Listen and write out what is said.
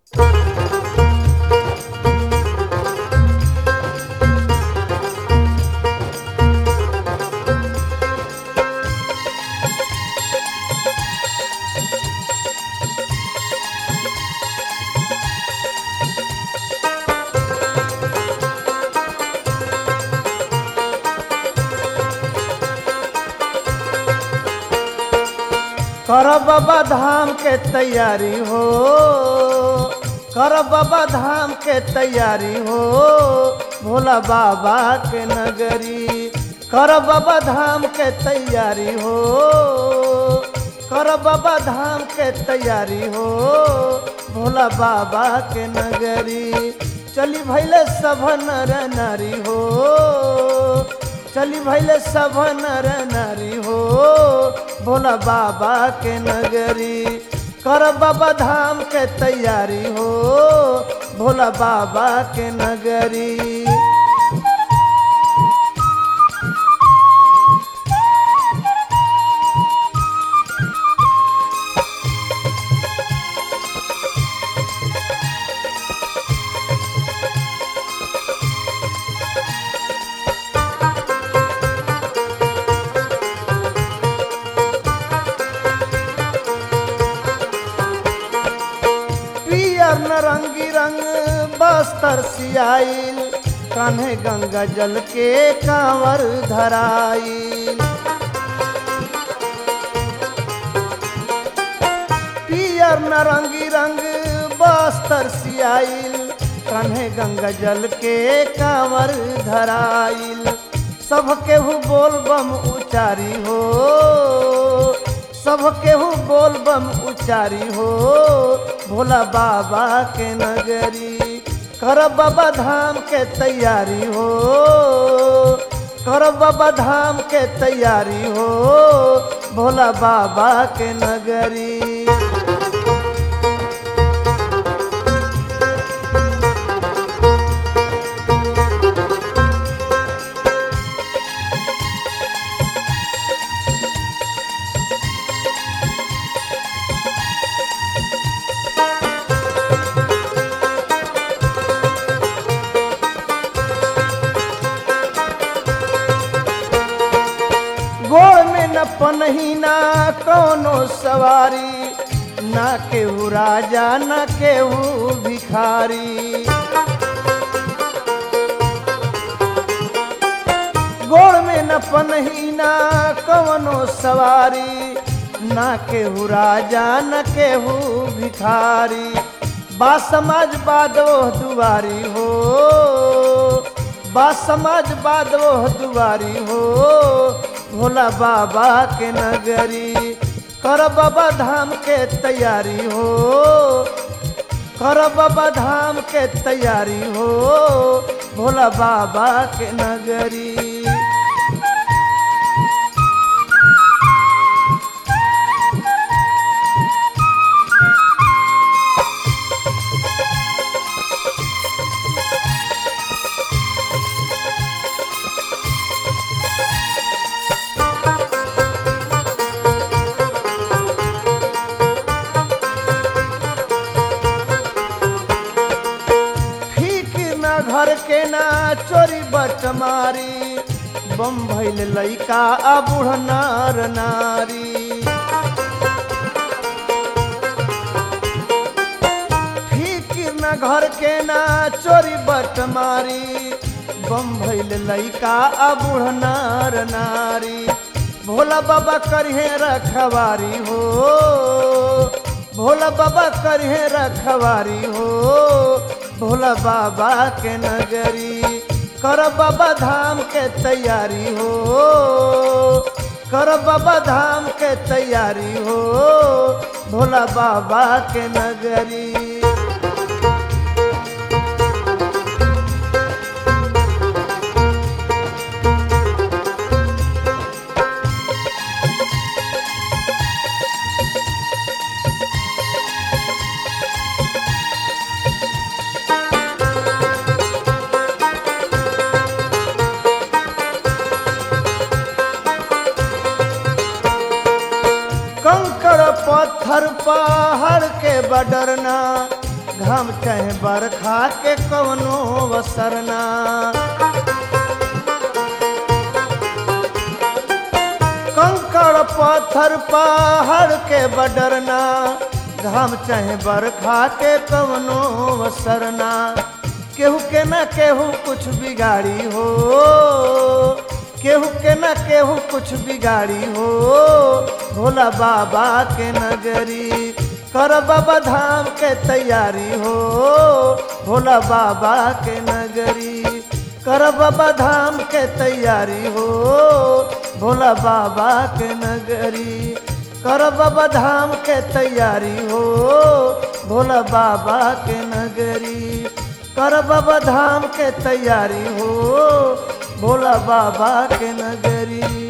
कर बाबा धाम के तैयारी हो कर बाबा धाम के तैयारी हो भोला बाबा के नगरी कर बाबा धाम के तैयारी हो कर बाबा धाम के तैयारी हो भोला बाबा के नगरी चली भैले सभ नर नारी हो चली भैले सभ नर नारी हो भोला बाबा के नगरी कर बाबा धाम के तैयारी हो भोला बाबा के नगरी पियर नरंगी रंग बस्तर सियाइल कान्हे गंगा जल के कांवर धराइल पियर नरंगी रंग बस्तर सियाइल कान्हे गंगा जल के कांवर धराइल सब केहू बोल बम उचारी हो सब केहू बोल बम उचारी हो भोला बाबा के नगरी कर बाबा धाम के तैयारी हो कर बाबा धाम के तैयारी हो भोला बाबा के नगरी गोड़ में न पनहीना कोनो सवारी ना केहू राजा न केहू भिखारी गोड़ में न पनहीना कवनो सवारी ना केहू राजा न केहू भिखारी बा समाज बादो दुआरी हो बा समाज बादो दुआरी हो भोला बाबा के नगरी कर बाबा धाम के तैयारी हो कर बाबा धाम के तैयारी हो भोला बाबा के नगरी फिकिर न घर के ना चोरी बटमारी बम भैल लैका आ बूढ़ नार नारी फिकिर न घर के ना चोरी बटमारी बम भैल लैका आ बूढ़ नार नारी भोला बाबा करिहे रखवारी हो भोला बाबा करिहे रखवारी हो भोला बाबा के नगरी कर बाबा धाम के तैयारी हो कर बाबा धाम के तैयारी हो भोला बाबा के नगरी कंकड़ पत्थर पहाड़ के बडरना घाम चाहे बरखा के कवनो वसरना कंकड़ पत्थर पहाड़ के बडरना घाम चाहे बरखा के कवनो वसरना केहू के न केहू कुछ बिगाड़ी हो केहू के न केहू कुछ बिगाड़ी हो भोला बाबा के नगरी कर बाबा धाम के तैयारी हो भोला बाबा के नगरी कर बाबा धाम के तैयारी हो भोला बाबा के नगरी कर बाबा धाम के तैयारी हो भोला बाबा के नगरी कर बाबा धाम के तैयारी हो भोला बाबा के नगरी